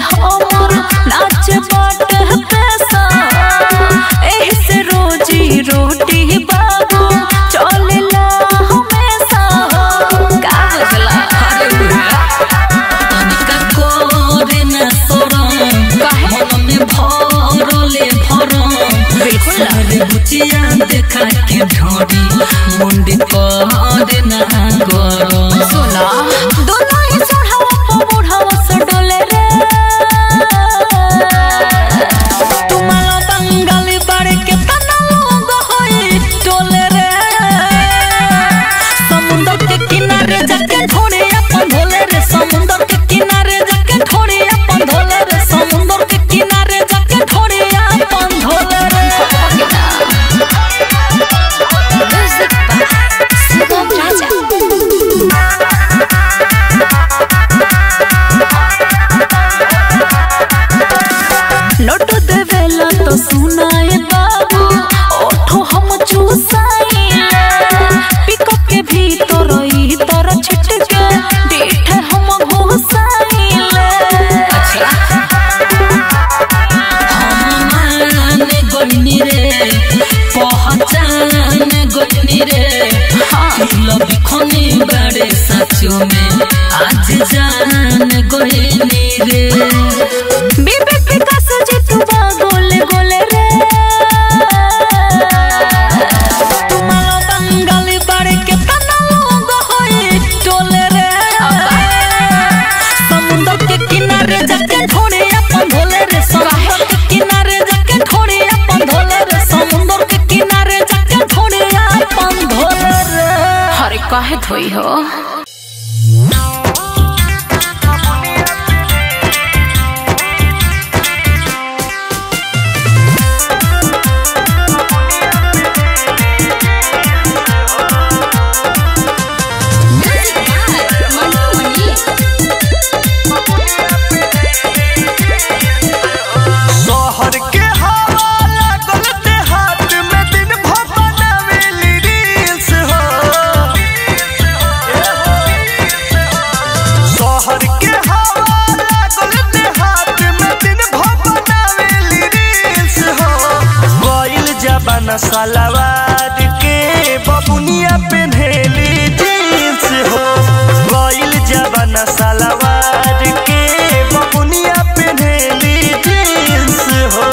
हमर नाच बाट पैसा एही से रोजी रोटी बाबू चलेला हमेशा का बुझला अरे तनिका करे न शरम काहे? मन में भरले भरम बिल्कुल। सारे बुचिया देखा के ढोरी मुंडी करे न गरम सुना दोनों ही सोढ़ावा पर बुढ़ावा से डोले रे तुम्हारा बंगाली बड़े के तना लोग होई टोले रे समुंदर के किनारे जाके ढोड़े अपन धोले रे समुंदर के किनारे जाके ढोड़े अपन धोले रे समुंदर के किनारे जाके ढोड़े अपन धोले रे Sugam Raja. नोट देवेला तो सुनाए बाबू ओठो हम चूसाइले पिकअप के भीतर ई तर छिटके डेठ हम घुसाइले हम गोइनी रे पहचान गोइनी रे लब खनी बड़े सचो में आज जान गोइनी रे विवेक विकास जितुबा गोले गोले रे तुम्हारा बंगाली बड़े के तना लोग होई टोले रे समुंदर के किनारे जाके ढोड़े अपन धोले रे समुंदर के किनारे जाके ढोड़े अपन धोले रे समुंदर के किनारे जाके ढोड़े अपन धोले रे हरे काहे धोई हो Music by Mantu Mani. शहर के हवा लागल देहात में दिन भर बनावेली रील्स हो शहर के हवा लागल देहात में दिन भर बनावेली रील्स हो गइल जबाना सलवार के बबुनिया पेन्हेली जींस हो गइल जबाना सलवार के बबुनिया पेन्हेली जींस हो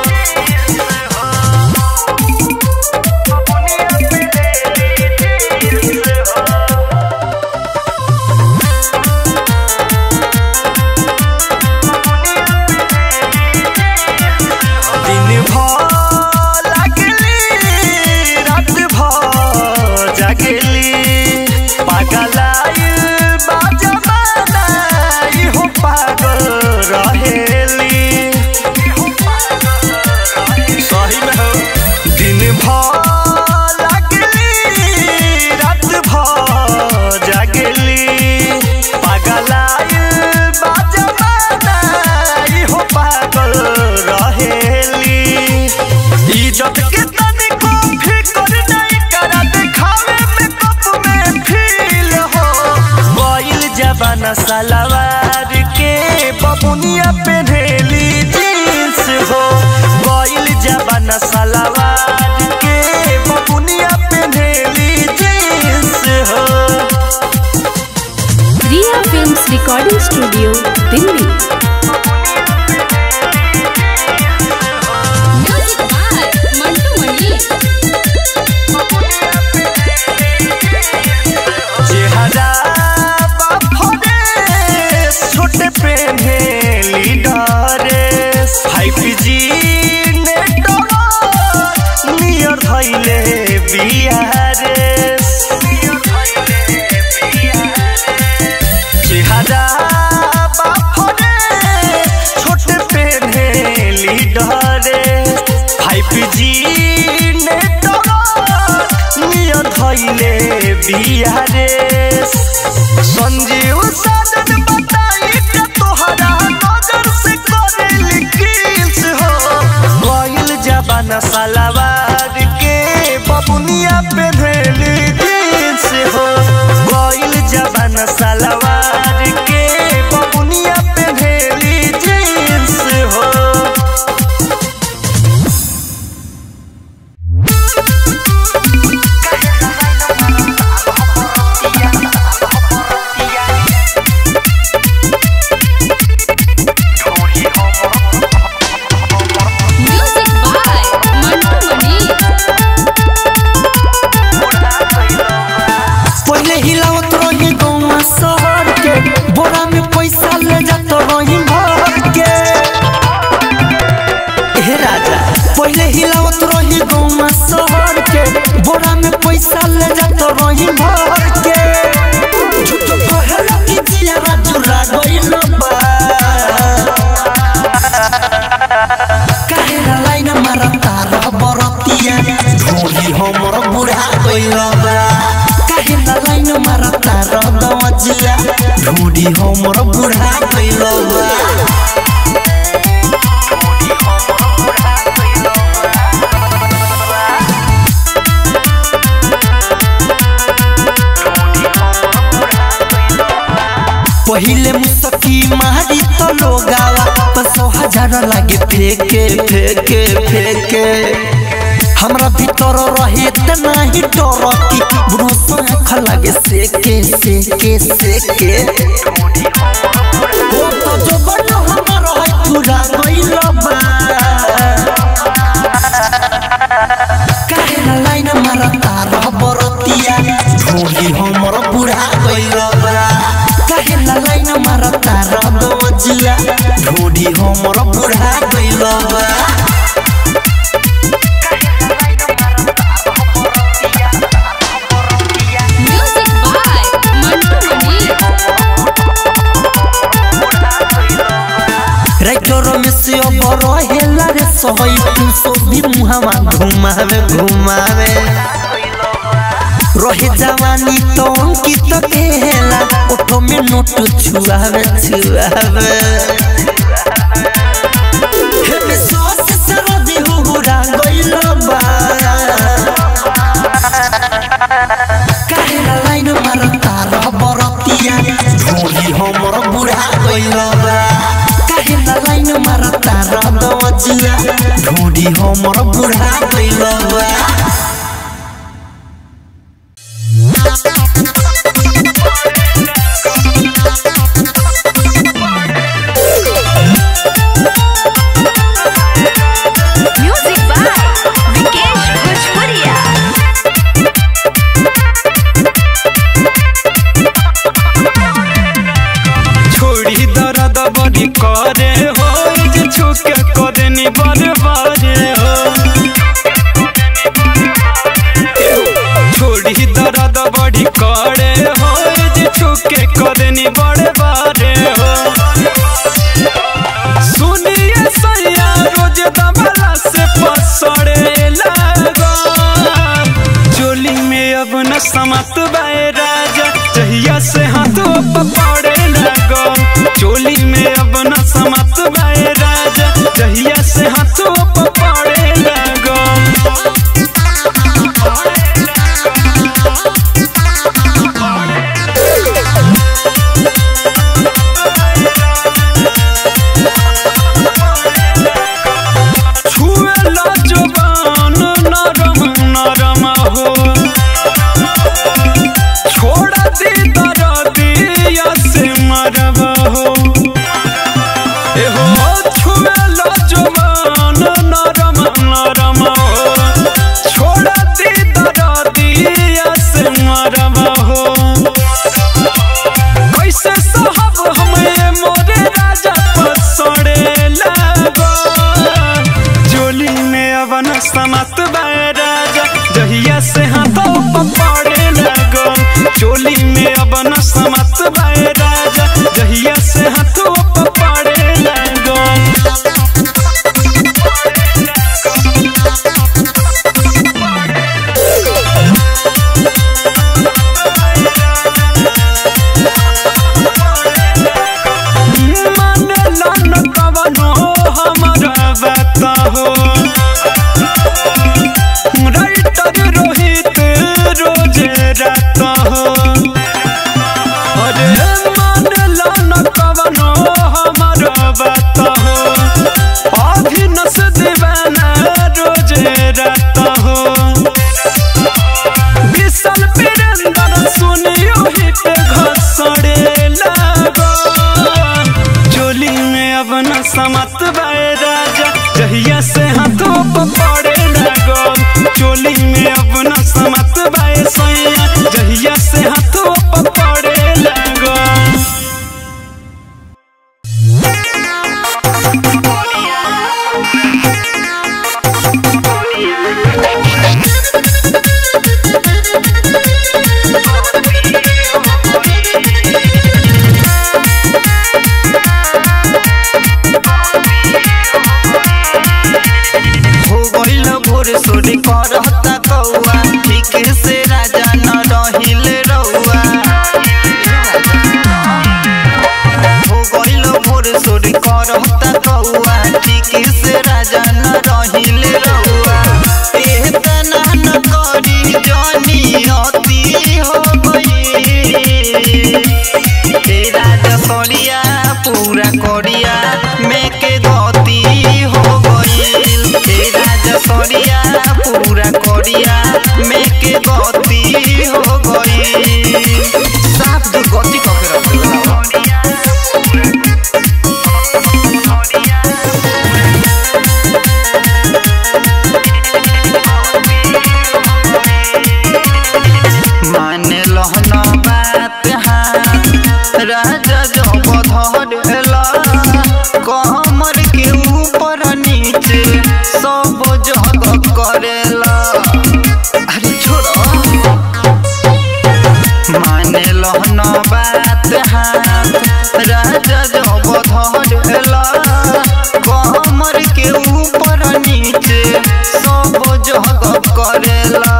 दिन भर लागली रात भर जागली पागलाइल बा जमाना इहो पागल रहेली सही में हो दिन भर लागली रात भर जागली पागलाइल बा जमाना इहो पागल रहेली इज्जत के तनिको फिकर नहीं करा दिखावे में कप में फील हो गइल जबाना सलवार के बबुनिया पेन्हेली जींस हो गइल जबाना सलवार के बबुनिया पेन्हेली जींस हो Riya films recording studio Delhi Music by Mantu Mani. चेहरा बाफरे छोटे पेन्हे लीडरे फाइव जी नेटवर्क नियर धैले बिहारे चेहरा बाफरे छोटे पेन्हे लीडरे फाइव जी नेटवर्क नियर धैले बिहारे संजीव साजन बताई के तोहरा नजर से करेली किल्स हो गइल जबाना सलवार के बबुनिया पेन्हेली जींस हो गइल जबाना सलवार के बबुनिया पेन्हेली जींस काहेला लाइन मारता रह बरतिया ढोली हमर बुढ़ा गइल बा काहेला लाइन मारता रह दवजिया ढोली हमर बुढ़ा गइल बा पहिले मुसकी मारी तो लोगावा पसो हजार लागे फेके फेके फेके हमरा भीतर रहे त नाही डर की बुढ़ो आँख लागे सेके सेके सेके ओ तो जो बनो हमर है पूरा गइल बा काहे लाइन मारता रह बरतिया ढोली हमर बुढ़ा गइल बा काहे लाइन मारता रह दवजिया ढोली हमर बुढ़ा गइल बा Music by Mantu Mani. Writer में से अब रहेला रे सहई तू सो भी मुहावा घुमावे घुमावे रहे जवानी तो अंकित केला ओठो में नोट छुआवे छुआवे हे विश्वास से रदी हुरा गइल बा काहेला लाइन मारता रह बरतिया ढोली हमर बुढ़ा गइल बा काहेला लाइन मारता रह दवजिया ढोली हमर बुढ़ा गइल बा Music by Vikesh Bhojpuria. छोड़ी दर्द बड़ी करे हो जे छुके करे नी बरबारे हो छोड़ी दर्द बड़ी करे हो जे छुके करे नी बरबारे हो सुनिए सैया रोज दमला से पसड़े लगो चोली में अब न समत बाए राजा जहिया से हाथों पकड़े लगो चोली में अब न समत बाए राजा जहिया से हाथों पकड़े लगो छुए ला जुबान नरम नरम हो छोड़ दी दर्दिया से मरब हो ए हो छुए ला जुबान नरम नरम हो छोड़ दी दर्दिया से मरब हो कैसे साहब हमें मोरे राजा पसड़े लगो जोली में अवन समत बाए राजा जहिया से हाथों पकड़े लगो चोली में अवन समत बाए राजा जहिया से हाथों पकड़े लगो मन लन कवनो हमरा बता हो राइटर रोहित रोज रहता हो अरे मन लन कवनो हमरा बता हो अभिनस दीवाना रोज रहता हो विशाल वीरेंद्र सुनियो ही पे घसड़े लगो चोली में अब न समत बाए राजा जहिया से हाथों पकड़े लगो चोली में अब न समत बाए सैया जहिया से हाथों पकड़े लगो Thank कौआ ठीक से राजा न रहिले रहुआ एतना न करी जानी अति हो गई तेरा जसरिया पूरा कोरिया में के गति हो गईल तेरा जसरिया पूरा कोरिया में के गति हो गईल साफ दु गति कके रख माने लहना बात हाँ राजा जब धरेला कमर के ऊपर नीचे सब जग करेला अरे छोड़ो माने लहना बात हाँ राजा जब धरेला कमर के ऊपर नीचे सब जग करेला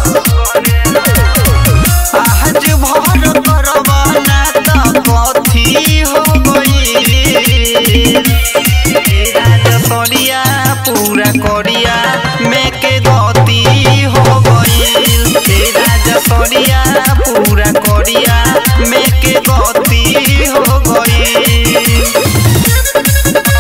आज भर करवाना त कथी हो गई राजसरिया पूरा कोरिया में के गति हो गई राजसरिया पूरा कोरिया में के गति हो गई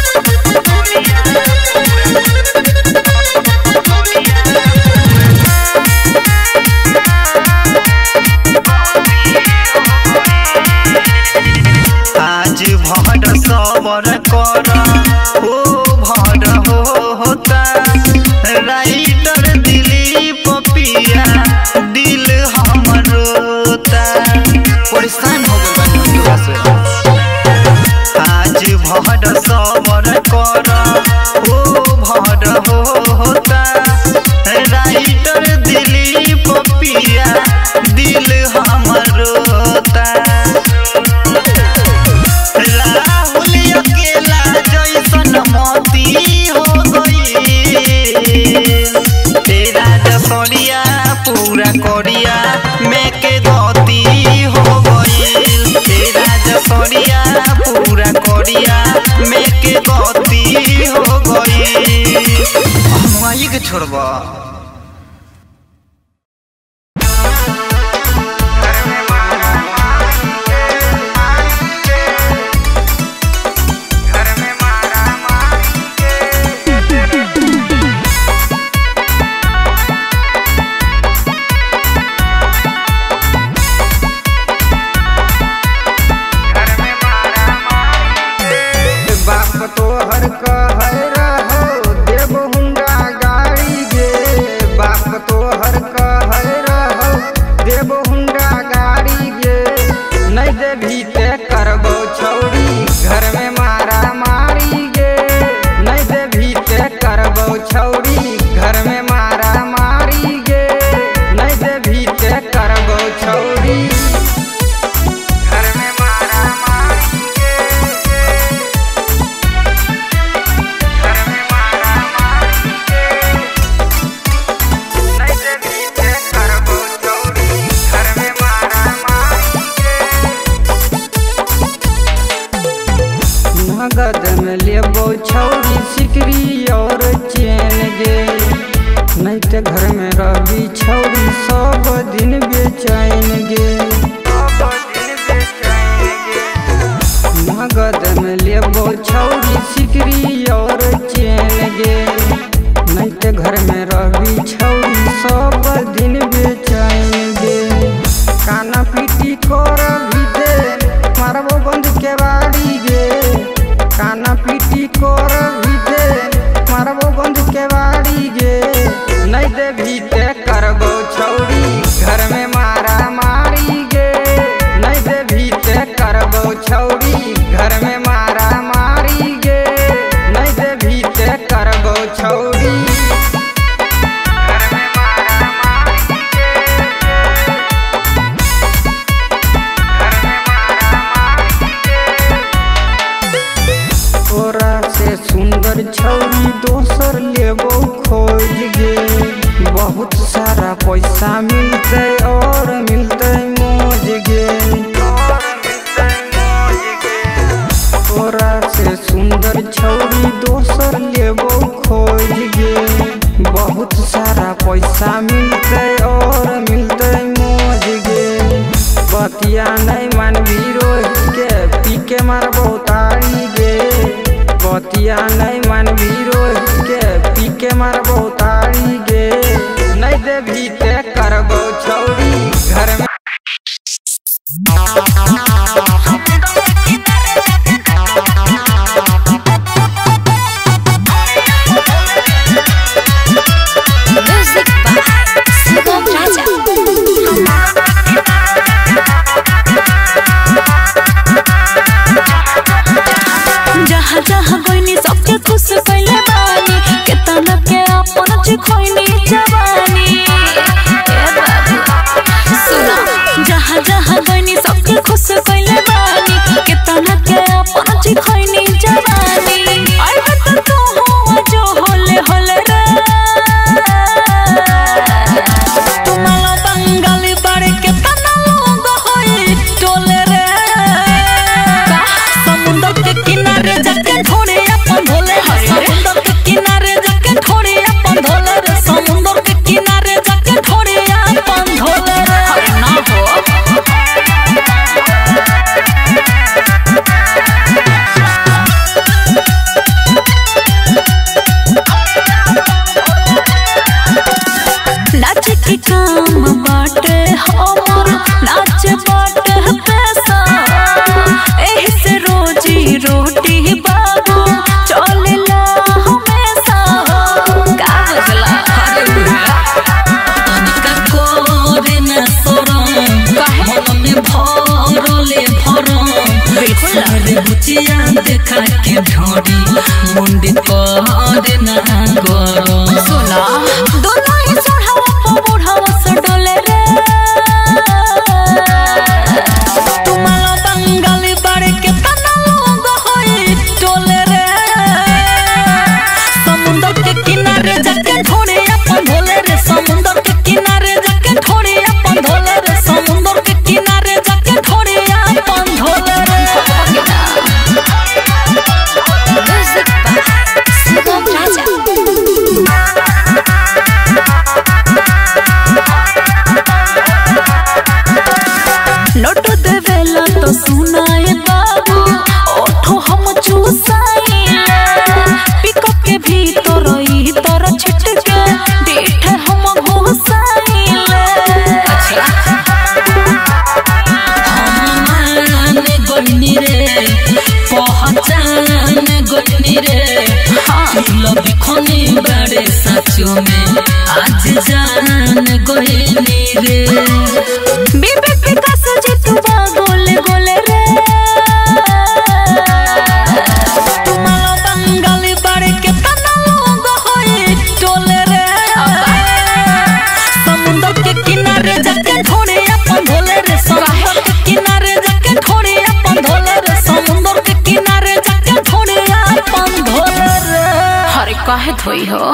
आज भर सबर कर ओ भर होता राइटर दिलीप पिया दिल हमर रोता परेशान हो गइल बानी हम तोरा से आज भर सबर कर ओ भर होता राइटर दिलीप पिया दिल हमर रोता राहुल अकेला जैसन मोती हो गई तेरा जसरिया पूरा कोरिया में के गति हो गई तेरा जसरिया पूरा कोरिया में के गति हो गई हम आई के छोड़बा बाप तोहर कहर रहो देव हुंडा गाड़ी गे बाप तोहर कहर रहो देव हुंडा गाड़ी गे नहीं देभी ते करबो छौरी घर में मारा मारी गे नहीं देभी ते करबो छौरी घर में मारा मारी गे नहीं देभी ते करबो छौरी घर में मारा मारी गे घर में मारा मारी गे नहीं देवी ते करबो चोरी घर में मारा मारी गे नगद में लेबो छौरी सिकरी और चैन गे नहीं ते घर में रही छौरी सब दिन बेचैन गे नगद में लेबो छौरी सिकरी और चैन गे नहीं ते घर में रही छौरी सब दिन बेचैन गे काना पीटी कर भी दे मारबो बंद के बाड़ी गे काना पीटी कर भी दे मारबो बंद के बाड़ी गे नहीं दे भी ते करबो छौरी घर में मारा मारी गे नहीं दे भी ते करबो छौरी घर में मारा मारी गे नहीं दे भी ते करबो छौरी घर में मारा मारी गे घर में मारा मारी गे तोरा से सुंदर छौरी दोसर लेबो खोज गे बहुत सारा पैसा मिलते और मिलते मौज गे तोरा से सुंदर सुंदर छौरी दोसर लेबो खोज गे बहुत सारा पैसा मिलते और मिलते मौज गे बतिया नहीं मानवी रोज के पी के मारबो तारी गे बतिया नहीं मानवी रोज के पी के मारबो तारी गे नहीं देवी ते करबो छौरी घर में Music by Sugam Raja. जहाँ जहाँ गइनी सबके खुश कइले बानी केतना के अपन चिखोइनी जवानी ए बाबू सुना जहाँ जहाँ गइनी सबके खुश कइले बानी केतना के अपन चिखोइनी जवानी आई बत तू हो जो होले होले रे तुम्हारा बंगाली बाड़े केतना लोग होई टोले रे समुंदर के किनारे जाके ढोरे अपन भोले रे समुंदर के किनारे जाके ढोरे अपन भोले रे समुंदर के किनारे जाके ढोरे अपन भोले रे ना हो नाच के काम बाटे हमर नाच बाटे पैसा एही से रोजी रोटी बाबू चलेला हमेशा का बुझला अरे तनिका कोरे न सोरम मन में भरले भरम बिल्कुल रे बुचिया देखा के ढोरी मुंडी करे ना गरम सुना दोनों ही सोढ़ावा पो बुढ़ावा से डोले रे तुम्हारा बंगाली बाड़े के तना लोग होई टोले रे समुंदर के किनारे जाके ढोरे अपन भोले रे समुंदर के किनारे जाके ढोरे अपन भोले रे समुंदर के किनारे जाके ढोरे अपन भोले रे Music by Sugam Raja. Note देवेला तो सुनाए बाबू ओठो हम चूसाइले पिको के भीतर ई तर छिटके डेठ हम घोसाइले अच्छा हम गोइनी रे पहचान गोइनी रे हाँ बिखनी बड़े सचो में आज जान गोइनी रे बीबी विकास जितुआ गोले गोले रे तुम्हारा बंगाली बाड़े के तना लोग होई टोले रे समुंदर के किनारे जाके ढोरे अपन भोले रे समुंदर के किनारे जाके ढोरे अपन भोले रे समुंदर के किनारे जाके ढोरे अपन भोले रे अरे काहे धोई हो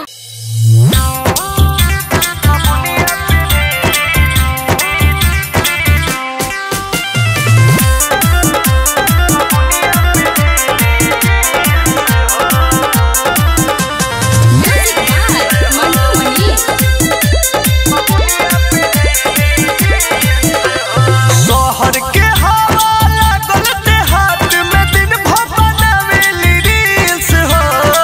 शहर के हवा लागल देहात में दिन भर बनावेली रील्स हो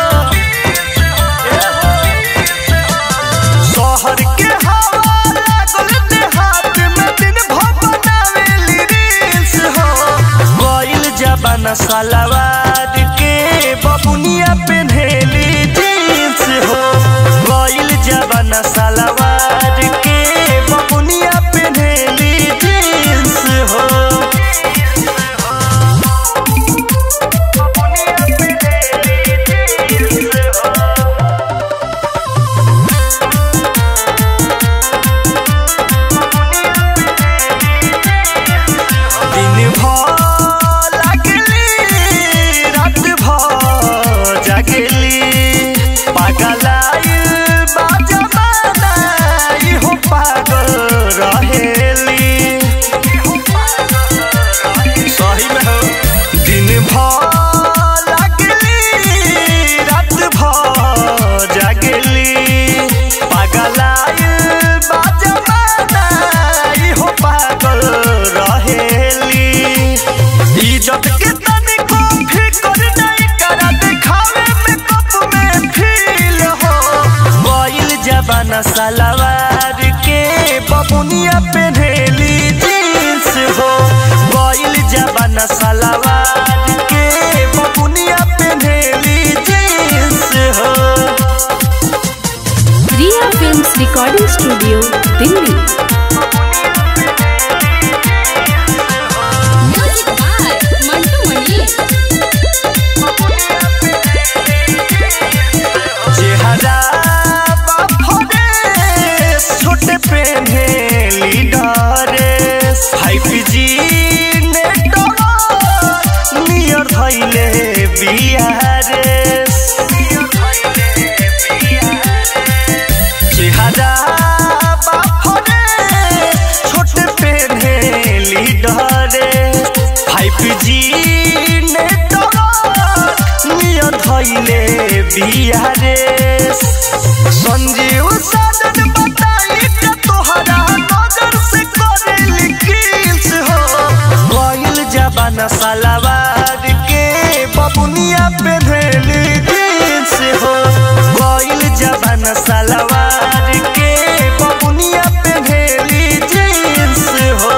शहर के हवा लागल देहात में दिन भर बनावेली रील्स हो गइल जबाना सलवार के बबुनिया पेन्हेली जींस हो गइल जबाना सलवार के बबुनिया पेन्हेली जींस हो दिन भर लागली रात भर जागली पागलाइल बा जमाना जबाना सलवार के बबुनिया पेन्हेली जींस हो गइल जबाना सलवार के बबुनिया पेन्हेली जींस हो Riya films recording studio Delhi music by Mantu Mani चेहरा बाफरे छोटे पेन्हे लीडरे फाइव जी नेटवर्क नियर धैले बिहारे चेहरा बाफरे छोटे पेन्हे लीडरे फाइव जी नेटवर्क नियर धैले बिहारे संजीव साधन बताई के तोहरा नजर से करे लिखिस हो गइल जबाना सलवार के बबुनिया पे धेली जींस हो गइल जबाना सलवार के बबुनिया पे धेली जींस हो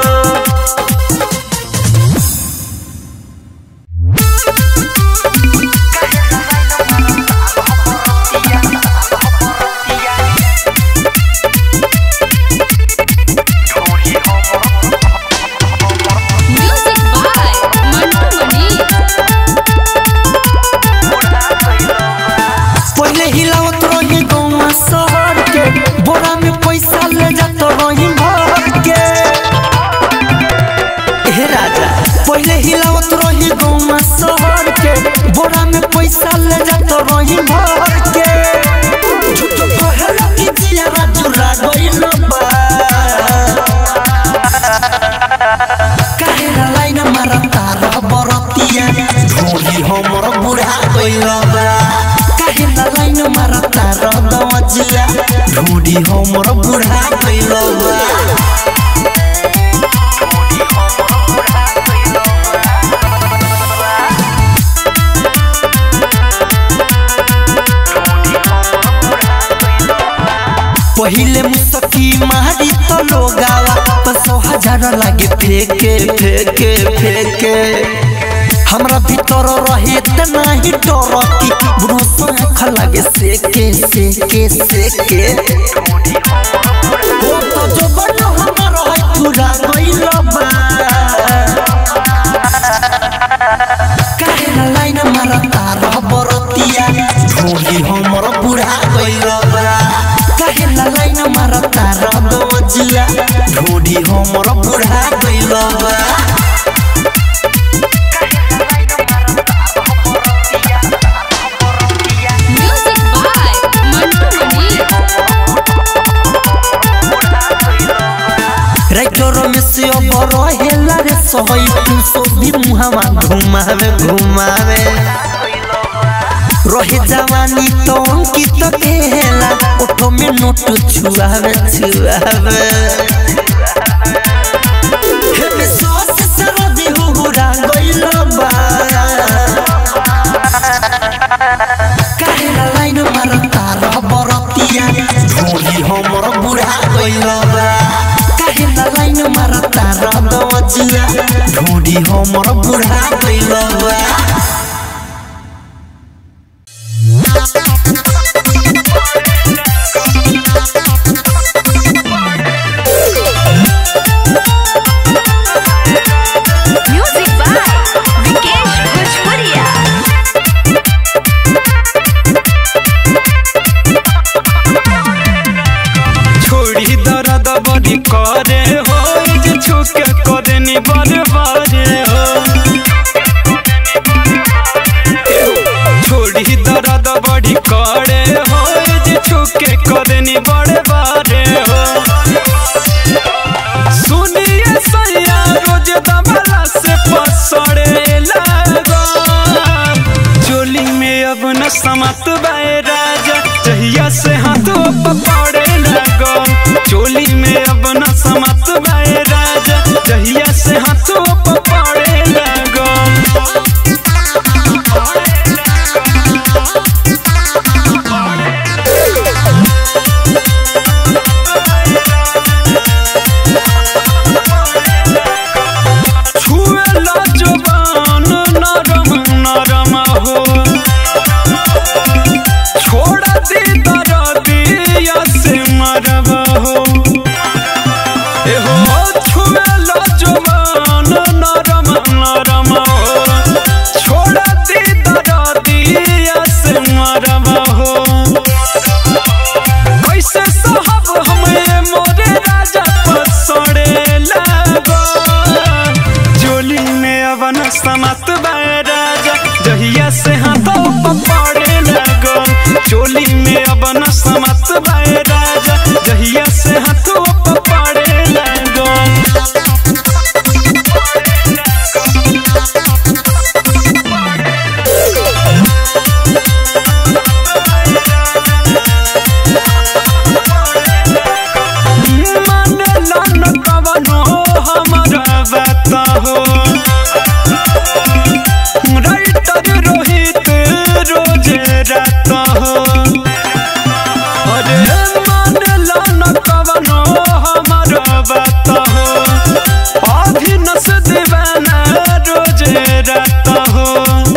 म्यूजिक बाय मंटू मणि पहले हिलावत रही गौवा शहर के बोरा में पैसा ले जात रही भर के हे राजा पहले हिलावत रही गौवा शहर के बोरा में पैसा ले जात रही भर के झूठ कहला कि जिया चुरा गइल बा काहेला लाइन मारा तारा बरतिया ढोली हमर बुढ़ा गइल बा काहेला लाइन मारा तारा दवजिया ढोली हमर बुढ़ा गइल बा पहिले मुसकी मारी तो लोगावा पसो हजार लागे फेके फेके फेके हमरा भीतर रहे त नाही डर की ब्रोस आँख लागे सेके सेके सेके ओ तो जो बन हमर है पूरा गइल बा काहेला लाइन मारा तारा बरतिया ढोली हमर बुढ़ा गइल बा काहेला लाइन मारा तारा दवजिया ढोली हमर बुढ़ा गइल बा music by Mantu Mani writer में से अब रहेला रे सहई तू सो भी मुहावा घुमावे घुमावे रहे जवानी तो अंकित केला ओठो में नोट छुआवे छुआवे हे में सॉस सरदी हुहुरा गइल बा काहेला लाइन मार तारा बरतिया ढोली हमर बुढ़ा गइल बा काहेला लाइन मार तारा दवजिया ढोली हमर बुढ़ा गइल बा म्यूजिक बाय विकेश भोजपुरिया छोड़ी दर्द बड़ी करे हो जे छुके करे नी बरबारे हो छोड़ी दर्द बड़ी करे हो जे छुके करे नी बरबारे हो सुनिए सैया रोज दबला से पसड़े लगो चोली में अब न समत बाए राजा जहिया से हाथों पकड़े लगो चोली में अब न समत बाए राजा जहिया से हाथों पकड़े लगो म्यूजिक हो कैसे साहब हमें मोरे राजा पसड़े लगो जोली में अवन समत बाए राजा जहिया से हाथों पड़े लगो चोली में अवन समत बाए राजा जहिया से हाथों पड़े लगो मानला न कवनो हमरा बात हो राइटर रोहित रोज रात हो अरे मानला न कवनो हमरा बात हो अभिनस दीवाना रोज रात हो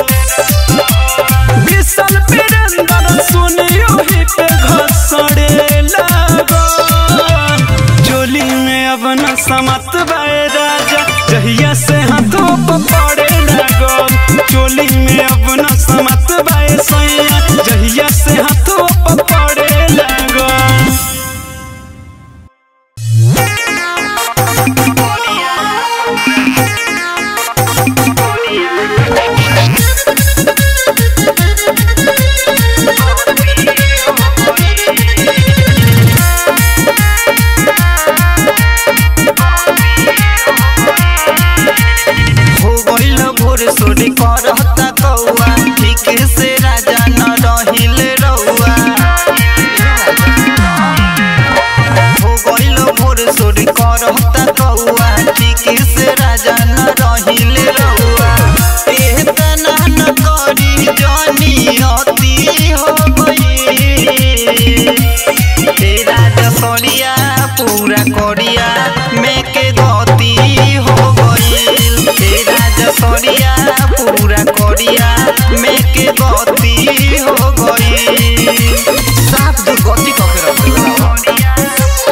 विशाल वीरेंद्र सुनियो ही पे घसड़े लगो चोली में अब न समत बाए राजा जहिया से हाथों पर पड़े लगो चोली में अब न समत बाए सैया जहिया से हाथों पर पड़े लगो हो गइल भोर सोरी करता कौआ ठीक से राजा न रहिल रउआ हो गइल भोर सोरी करता कौआ ठीक से राजा न रहिल रउआ एह तना न करी जानी अति हो गई तेरा जसरिया पूरा करिया में के गति हो गइल तेरा जसरिया पूरा करिया में के गति हो गइल साफ जो गति कके रखल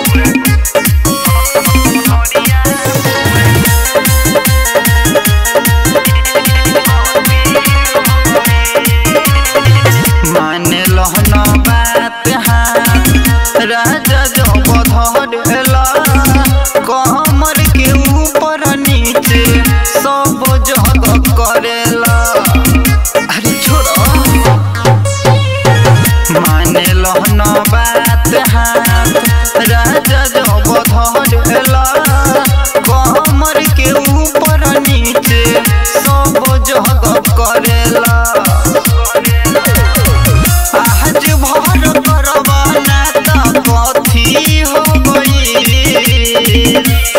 माने लहना बात हाँ राजा जो बधरेला कमर के ऊपर नीचे सब जग करेला अरे छोड़ो माने लहना बात हाँ राजा जो बधरेला कमर के ऊपर नीचे सब जग करेला आज भर करवाना त कथी हो गई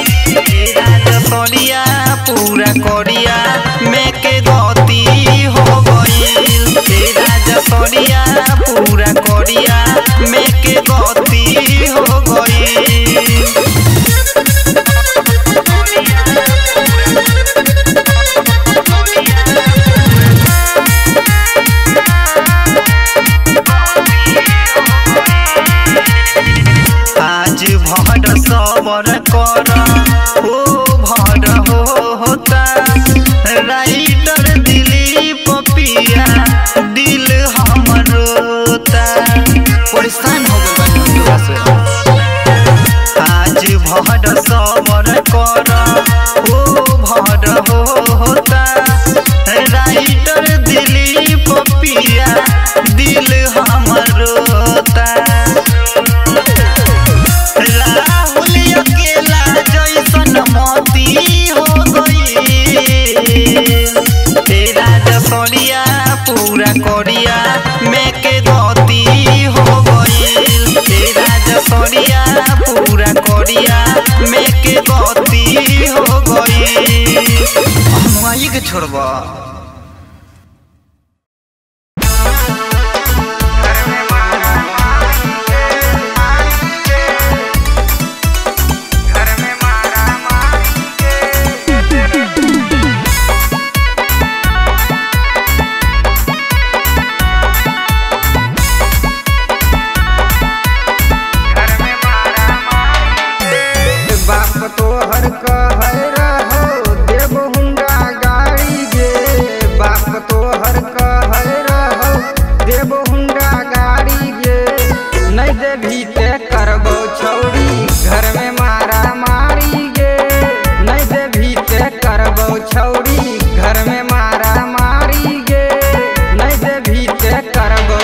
सरिया पूरा करिया में के गति हो गई तेरा सरिया पूरा करिया में के गति हो गई आज भर सबर कर हो भर हो होता राइटर दिलीप पिया दिल हमर रोता परेशान हो गइल बानी हम तोरा से आज भर सबर कर हो भर हो होता राइटर दिलीप पिया दिल हमर रोता राहुल अकेला जैसन मोती हो गई तेरा जसरिया पूरा करिया में के गति हो गई तेरा जसरिया पूरा करिया में के गति हो गई हम के छोड़बा बाप तो हर कह रहो देव हुंडा गाड़ी गे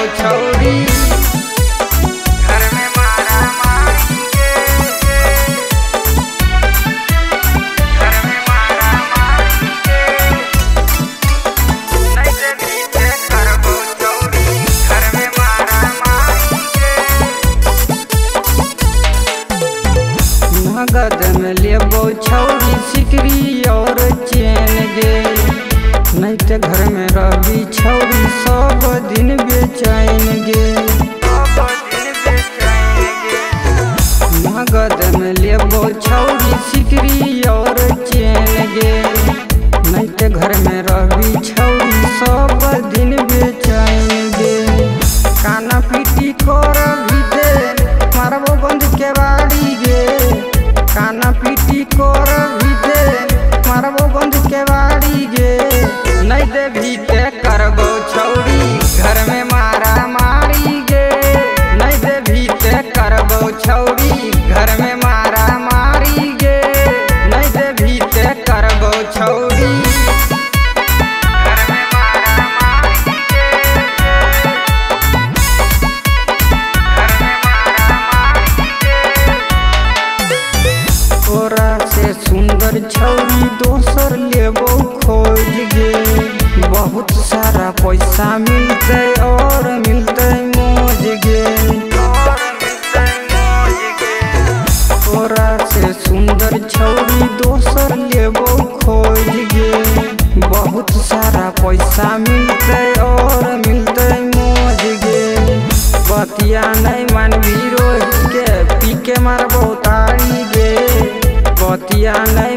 छौरी घर में मारा मारी के घर में मारा मारी के नहीं से पीछे करबो छौरी घर में मारा मारी के नगद में लेबो छौरी सिकरी और चैन गे नहीं ते घर में रही छौरी सब दिन बेचैन गे नगद में लेबो छौरी सिकरी और चैन गे नहीं ते घर में रही छौरी सब दिन बेचैन गे काना पीटी कर भी दे मारबो बंद के बाड़ी गे काना पीटी कर भी दे मारबो बंद के बाड़ी गे नहीं दे भी ते करबो छौरी घर में मारा मारी गे नहीं दे भी ते करबो छौरी घर में मारा मारी गे नहीं दे भी ते करबो छौरी घर में मारा मारी गे तोरा से सुंदर छौरी दोसर लेबो खोज गे बहुत सारा पैसा मिलते और मिलते मौज गे तोरा से सुंदर छौरी दोसर लेबो खोज गे बहुत सारा पैसा मिलते और मिलते मौज गे बतिया नहीं मानवी रोज के पी के मारबो तारी गे बतिया नहीं